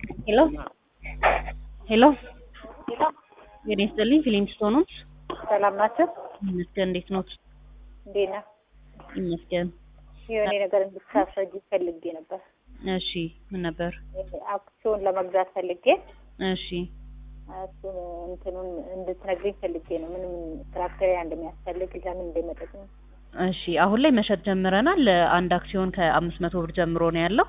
ሄሎ ሄሎ ጤና ይስጥልኝ ፊሊም ስቶኖች ሰላም ናቸው። ይመስገን እንዴት ኖት? እንዴት ነህ? ይመስገን የሆነ ነገር እንድታስረጅ ፈልጌ ነበር። እሺ ምን ነበር? አክሲዮን ለመግዛት ፈልጌ እሺ እሱን እንትኑን እንድትነግሪኝ ፈልጌ ነው። ምንም ትራክተሪያ እንደሚያስፈልግ ለምን እንደመጠቅም እሺ አሁን ላይ መሸጥ ጀምረናል። አንድ አክሲዮን ከአምስት መቶ ብር ጀምሮ ነው ያለው።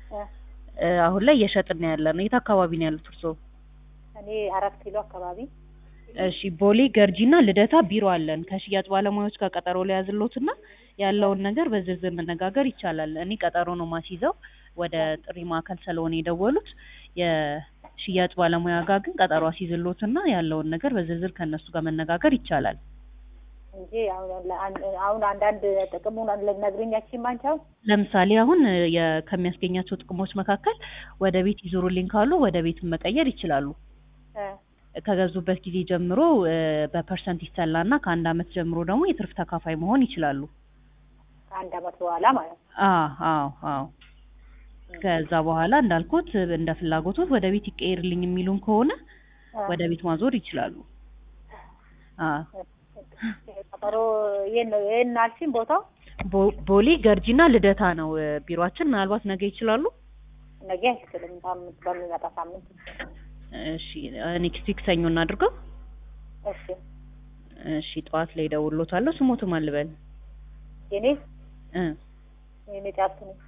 እ አሁን ላይ እየሸጥን ነው ያለ ነው። የት አካባቢ ነው ያሉት እርስዎ? እኔ አራት ኪሎ አካባቢ እሺ ቦሌ ገርጂና ልደታ ቢሮ አለን። ከሽያጭ ባለሙያዎች ጋር ቀጠሮ ሊያዝሎትና ያለውን ነገር በዝርዝር መነጋገር ይቻላል። እኔ ቀጠሮ ነው ማስይዘው ወደ ጥሪ ማዕከል ስለሆነ የደወሉት የሽያጭ ባለሙያ ጋር ግን ቀጠሮ አስይዝሎትና ያለውን ነገር በዝርዝር ከእነሱ ጋር መነጋገር ይቻላል። እንጂ አሁን ለአን- አሁን አንዳንድ ጥቅሙን ልነግሪኝ ያቺን አንቺ አሁን ለምሳሌ አሁን የ- ከሚያስገኛቸው ጥቅሞች መካከል ወደ ቤት ይዞሩልኝ ካሉ ወደ ቤት መቀየር ይችላሉ። እ ከገዙበት ጊዜ ጀምሮ እ በፐርሰንት ይሰላና ከአንድ አመት ጀምሮ ደግሞ የትርፍ ተካፋይ መሆን ይችላሉ። ከአንድ አመት በኋላ ማለት ነው። አዎ አዎ አዎ። ከዛ በኋላ እንዳልኩት እንደ ፍላጎቶት ወደ ቤት ይቀየርልኝ የሚሉን ከሆነ ወደ ቤት ማዞር ይችላሉ። አዎ ቀጠሮ ይሄን ነው ይሄን አልሽኝ ቦታው ቦ- ቦሌ ገርጂና ልደታ ነው እ ቢሮአችን። ምናልባት ነገ ይችላሉ። ነገ አይችልም። ሳምንት በሚመጣ ሳምንት እሺ ኔክስት ዊክ ሰኞ እናድርገው። እሺ እሺ ጠዋት ላይ እደውልልዎታለሁ። ስሞትም አልበል የኔ እ የኔ ጫፍት ነው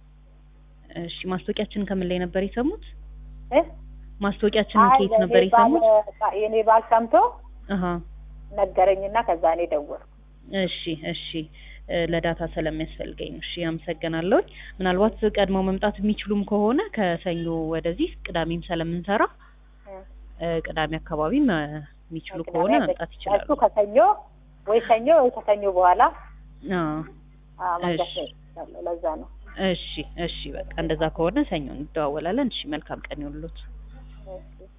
እሺ ማስታወቂያችንን ከምን ላይ ነበር የሰሙት? እ ማስታወቂያችንን አይ ከየት ለእኔ ነበር የሰሙት? ባል- የኔ ባል ሰምቶ አሀ ነገረኝና ከዛ እኔ ደወልኩ። እሺ እሺ እ ለዳታ ስለሚያስፈልገኝ ነው። እሺ አመሰግናለሁ። ምናልባት ቀድመው መምጣት የሚችሉም ከሆነ ከሰኞ ወደዚህ ቅዳሜም ስለምንሰራ እ እ ቅዳሜ አካባቢም እ የሚችሉ ከሆነ ቅዳሜ መምጣት ይችላሉ። እሱ ከሰኞ ወይ ሰኞ ወይ ከሰኞ በኋላ አዎ አ መንገድ እሺ። ነው ለዛ ነው። እሺ እሺ በቃ እንደዛ ከሆነ ሰኞ እንደዋወላለን። እሺ መልካም ቀን ይሁንልዎት። እሺ